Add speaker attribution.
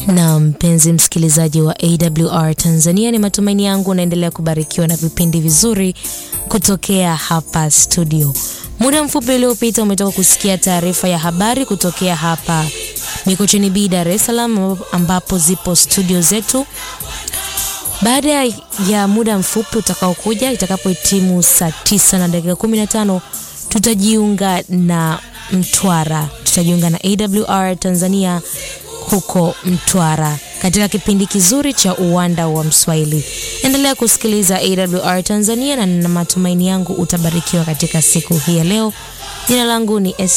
Speaker 1: Na mpenzi msikilizaji wa AWR Tanzania, ni matumaini yangu unaendelea kubarikiwa na vipindi vizuri kutokea hapa studio. Muda mfupi uliopita umetoka kusikia taarifa ya habari kutokea hapa Mikocheni B, Dar es Salaam, ambapo zipo studio zetu. Baada ya muda mfupi utakaokuja, itakapohitimu saa tisa na dakika 15 tutajiunga na Mtwara, tutajiunga na AWR Tanzania huko Mtwara katika kipindi kizuri cha uwanda wa Mswahili. Endelea kusikiliza AWR Tanzania na na matumaini yangu utabarikiwa katika siku hii ya leo. Jina langu ni